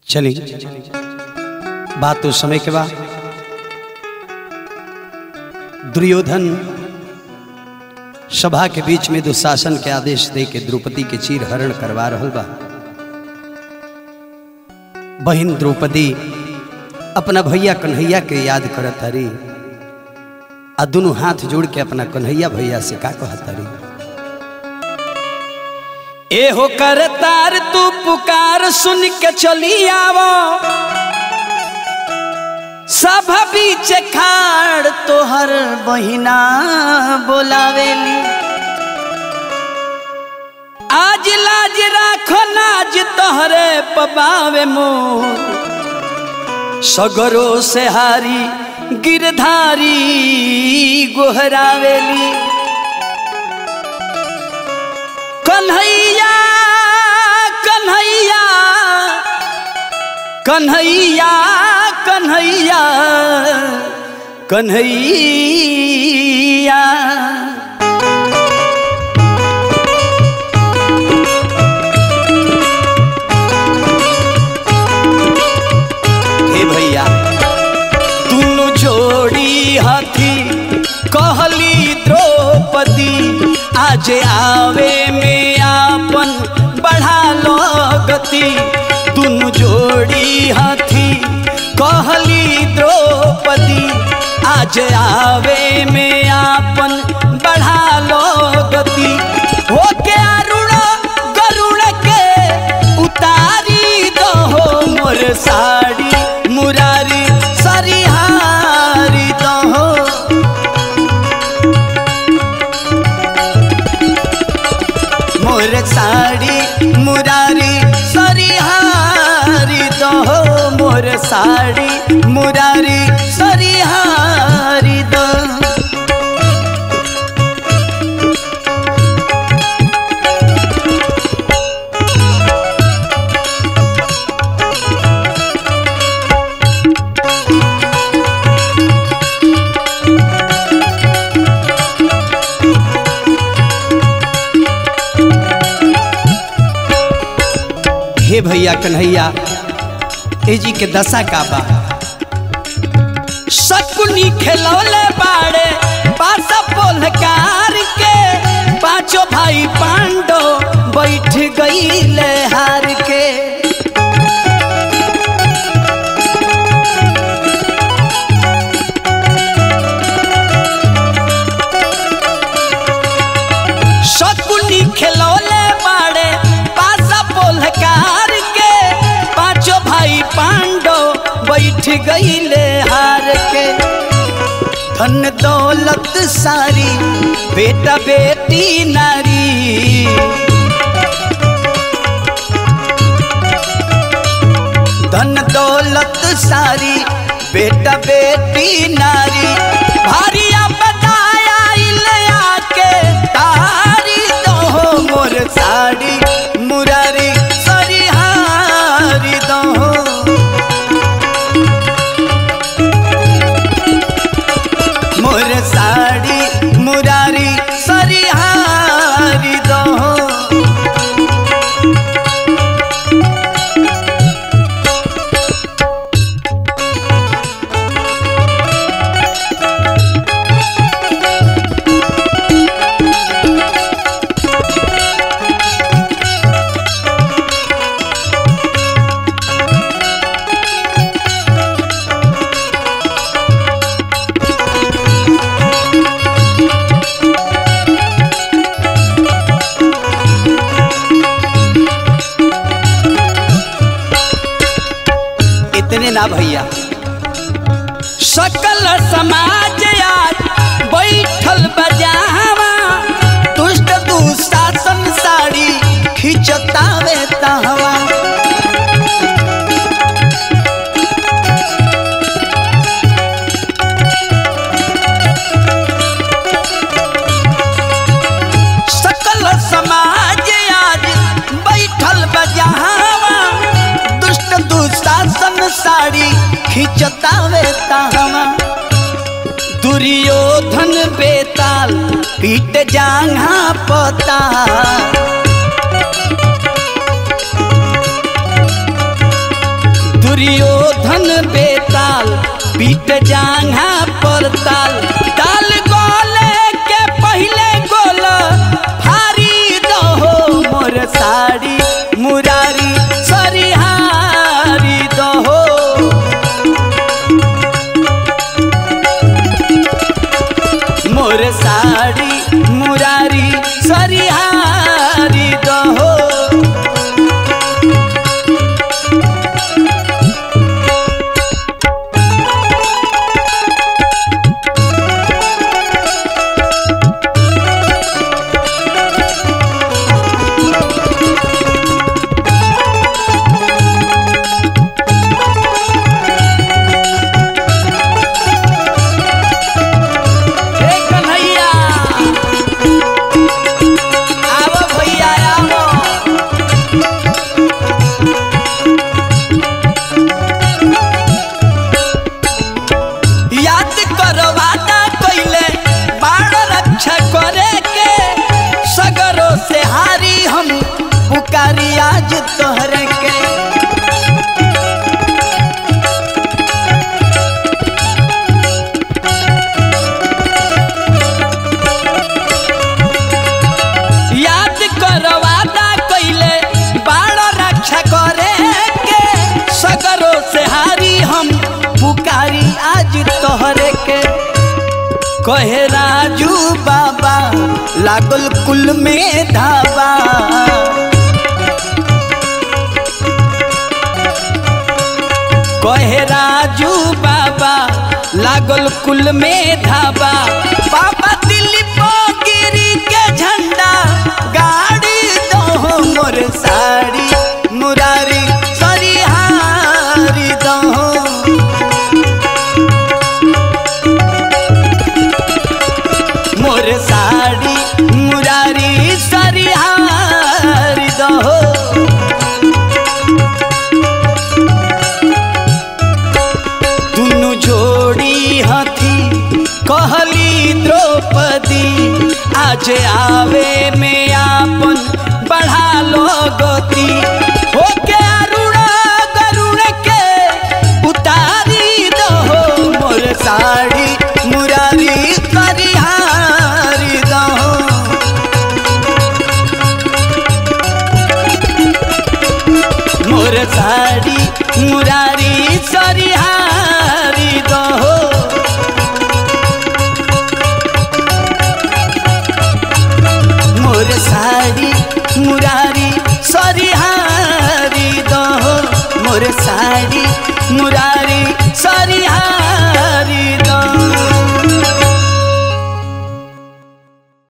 चली बात तो समय के बाद दुर्योधन सभा के बीच में दुशासन के आदेश दे के द्रौपदी के चीर हरण करवा रहल बा बहन द्रौपदी अपना भैया कन्हैया के याद करत हरी आ दोनों हाथ जोड़ के अपना कन्हैया भैया से का कहत हरी एहो कर तार तू पुकार सुन के चली आवो सब बीच खाड़ तोहर बहिना बोलावेली आज लाज राखो नाज तोहरे पबावे मोर सगरो से हारी गिरधारी गोहरावेली कन्हैया कन्हैया कन्हैया कन्हैया कन्हैया हे भैया दोनों जोड़ी हाथी कहली द्रौपदी आज आवे में आपन बढ़ा लो गति दोनों जोड़ी हाथी कहली द्रौपदी आज आवे में आपन बढ़ा लो गति होके अरुण गरुड़ के उतारी दो मोर साड़ी मुरारी सरिहारी दो मोर साड़ी मुरारी सरिहारी दो मोर साड़ी मुरारी सरिहारी दो हे भैया कन्हैया ए जी के दशा का बा शकुनी खेलौले बाड़े पास पोलकार के पांचों भाई पांडो बैठ गईले हार के शकुनी खेलौले बाड़े पासा पोलकार के पांचों भाई पांडो बैठ गईले हार के धन दौलत सारी बेटा बेटी नारी धन दौलत सारी बेटा बेटी नारी भारिया बताया इले आके तारी दो मोर साड़ी मुरारी सरिहारी दो मोर साड़ी मुरारी सरिहारी दो इतने ना भैया सकल समाज आज बैठल बजावा दुष्ट दुशासन साड़ी खिंचतावे तहवा सकल समाज आज बैठल बजावा दुष्ट दुशासन साड़ी खिंचतावे तहवा दुर्योधन बेताल पीट जांघा पता दुर्योधन बेताल पीट जांघा पर ताल ताल गोले के पहले गोल भारी दहो मोर साड़ी मुरारी सरिहारी दहो मोर साड़ी मुरारी सरिहारी दहो हे कन्हैया आवो भैया आवो याद करो वादा कइले बाण रक्षा करे के सगरो से हारी हम पुकारी आज तोहरे के याद करो वादा कइले बाण रक्षा करे के सगरो से हारी हम पुकारी आज तोहरे के कहे राजू बाबा लागल कुल में धाबा कहे राजू बाबा लागल कुल में धाबा बाबा दिल्ली गिरी के झंडा गाड़ी दो मोर साड़ी मुरारी सरिहारी दो मोर साड़ी मुरारी सरिहारी दो दुनु जोड़ी हथी कहली द्रौपदी आज आवे में आपन बढ़ा लो गति होके अरुण गरुड़ के उतारी दो मोर साड़ी मुरारी करिहारी दो मोर साड़ी मुरारी सरिहारी दहो मोर साड़ी मुरारी सरिहारी दहो मोर साड़ी मुरारी सरिहारी